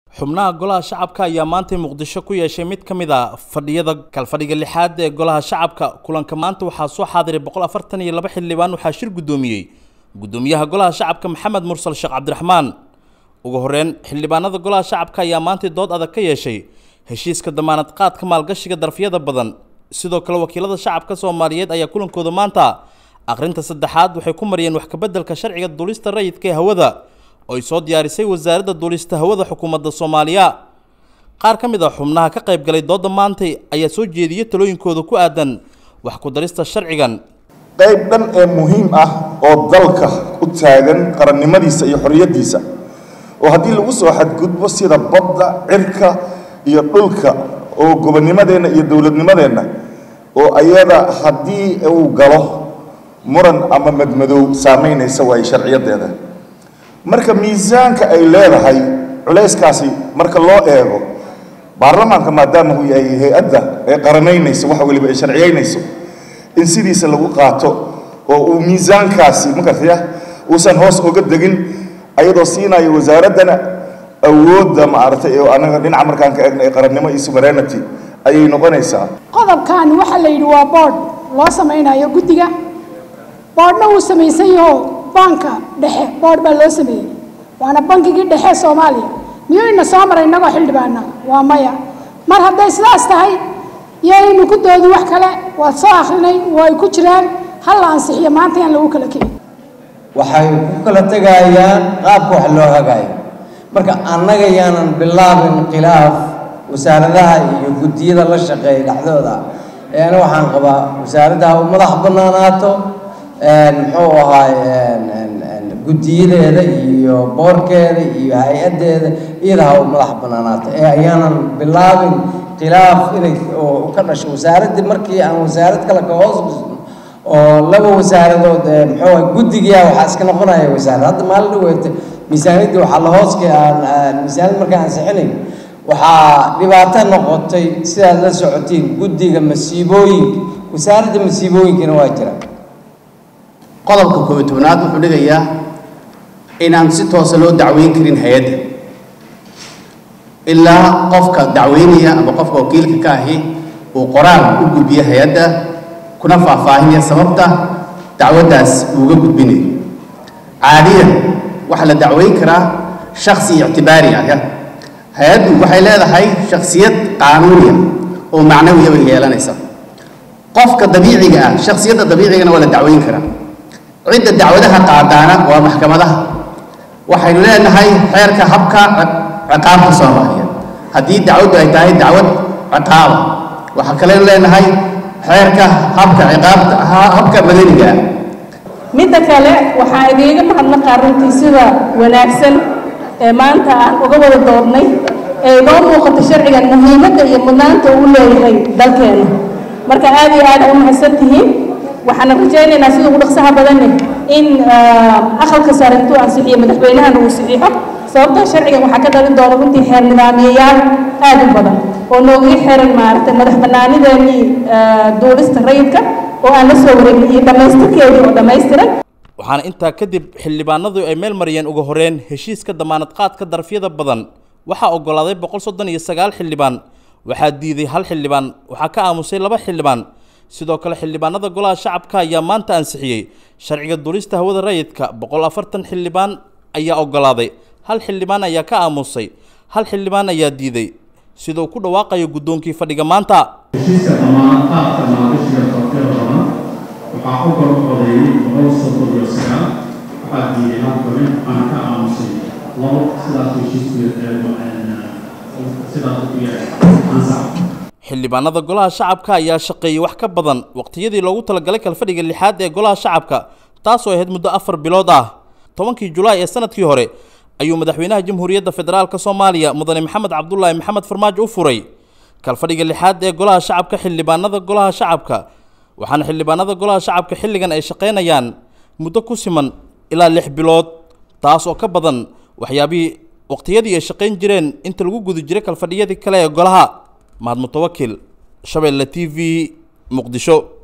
xubnaha golaha shacabka ayaa maantay muqdisho ku yeeshay mid ka mid a fadhiyada kalfadhiga lixaad ee golaha shacabka kulanka maanta waxaa soo xaadiray boqol afartan iyo laba xildhibaan waxaa shir guddoomiyey guddoomiyaha golaha shacabka maxamed mursal sheekh cabdiraxmaan ugu horeyn xildhibaanada golaha shacabka ayaa maantay dood adag ka yeeshay heshiiska damaanad qaadka maalgashiga darfiyada badan sidoo kale wakiilada shacabka soomaaliyeed ayaa kulankooda maanta akhrinta saddexaad waxay ku mariyeen wax kabeddelka sharciga duulista rayidka ee hawada oo ay soo diyaarisay wasaaradda duulista hawada xukuumadda soomaaliya qaar ka mid a xubnaha ka qayb galay doodda maantay ayaa soo jeediyey talooyinkooda ku aadan wax ku darista sharcigan qayb dhan ee muhiim ah oo dalka u taagan qarannimadiisa iyo xorriyaddiisa oo haddii lagu soo xadgudbo sida badda cirka iyo dhulka oo gobonnimadeenna iyo dowladnimadeenna oo ayada haddii uu galo muran ama madmadow saamaynaysa waayo sharciyadeeda marka miisaanka ay leedahay culayskaasi marka loo eego baarlamaanka maadaama uu yahay hay-adda ee qaranaynayso waxa weliba ay sharciyaynayso in sidiisa lagu qaato oo uu miisaankaasi makartaya uusan hoos oga degin ayadoo siinayo wasaaraddana awoodda maaragtay oo anaga dhinaca markaan ka eegna ee qarannimo iyo suverenity ayay noqonaysaa qodobkan waxaa la yidhi waa board loo samaynayo guddiga boordhna wuu samaysan yaho banka dhexe boord baa loo sameeyey waana bankigii dhexe soomaaliya miyuu ina soo maray innagoo xildhibaana waa maya mar hadday sidaas tahay yaynu ku doodi wax kale waad soo akrinay way ku jiraan hal la ansixiyo maanta yaan lagu kala kicin waxay ku kala tegayaan qaabka wax loo hagaayo marka annaga yaanan bilaabin khilaaf wasaaradaha iyo guddiyada la shaqeeya dhexdooda eena waxaan qabaa wasaaradda u madax bannaanaato muxuu ahaay guddiyadeeda iyo boorkeeda iyo hay-addeeda iyada ha u madax bannaanaato ee ayaanan bilaabin khilaaf inay oo ka dhasho wasaaraddii markii aan wasaarad kale ka hoos dhisno oo laba wasaaradood muxuu ahay guddigiia waxaa iska noqonaya wasaarad hadda maalin dhaweete miisaaniyaddii waxaa la hooska aan miisaaniyad markaan ansixinayn waxaa dhibaato noqotay sidaad la socotiin guddiga masiibooyinka wasaaradda masiibooyinkana waa jira qodobka koobiy tobnaad wuxuu dhigayaa inaan si toosa loo dacweyn karin hay-adda ilaa qofka dacweynaya ama qofka wakiilka ka ahi uu qoraal u gudbiyo hay-adda kuna faahfaahinaya sababta dacwaddaas uuga gudbinayo caadiyan waxaa la dacweyn karaa shaksi ictibaari ah hay-addu waxay leedahay shaksiyad qaanuuniya oo macnawiya bay yeelanaysaa qofka dabiiciga ah shaksiyadda dabiicigana waa la dacweyn karaa cidda dacwadaha qaadaana waa maxkamadaha waxaynu leenahay xeerka habka ciqaabta soomaaliya haddii dacwaddu ay tahay dacwad ciqaaba waxaa kaleynu leenahay xeerka habka ciqaabta habka madaniga ah midda kale waxaa idiiga mahadnaqaa runtii sida wanaagsan ee maanta aan uga wada doodnay ee inoo muuqato sharcigan muhiimadda iyo mudnaanta uu leeyahay dalkeena marka aad iyo aad u mahadsan tihiin waxaana rajaynaynaa sida ugu dhaqsaha badanne in aqalka sare intuu ansixiyo madaxweynahana uu saxiixo sababtoo sharcigan waxaa ka dhalin doona runtii xeer nidaamiyayaal aad u badan oo noogaga xiran maaragtay madax bannaanideenii duulista rayidka oo aan la soo wareegin iyo dhammaystirkeedii oo dhammaystiran waxaana intaa kadib xildhibaanadu ay meel mariyeen ugu horeyn heshiiska damaanad qaadka darfyada badan waxaa oggolaaday boqol soddon iyo sagaal xildhibaan waxaa diiday hal xildhibaan waxaa ka aamusay laba xildhibaan sidoo kale xildhibaanada golaha shacabka ayaa maanta ansixiyey sharciga duulista hawada rayidka boqol afartan xildhibaan ayaa oggolaaday hal xildhibaan ayaa ka aamusay hal xildhibaan ayaa diiday sida uu ku dhawaaqayo guddoonkii fadhiga maanta heshiiska damaanad qaadka maalgashiga darfyada badan waxaa u gol codeeyey boqol soddon iyo sagaal waxaa diiday hal xubin aan ka aamusay labo sidaas heshiisku sidaas u yahay ansax xildhibaanada golaha shacabka ayaa shaqeeyey wax ka badan waqtiyadii loogu talagalay kalfadhiga lixaad ee golaha shacabka taasoo ahayd muddo afar bilood ah tobankii julaay ee sanadkii hore ayuu madaxweynaha jamhuuriyadda federaalk soomaaliya mudane maxamed cabdulaahi maxamed farmaajo u furay kalfadhiga lixaad ee golaha shacabka xildhibaanada golaha shacabka waxaana xildhibaanada golaha shacabka xilligan ay shaqaynayaan muddo ku siman ilaa lix bilood taas oo ka badan waxyaabihii waqtiyadii ay shaqayn jireen inta lagu guda jiray kalfadhiyadii kale ee golaha mahad mutawakil shabeelle t v muqdisho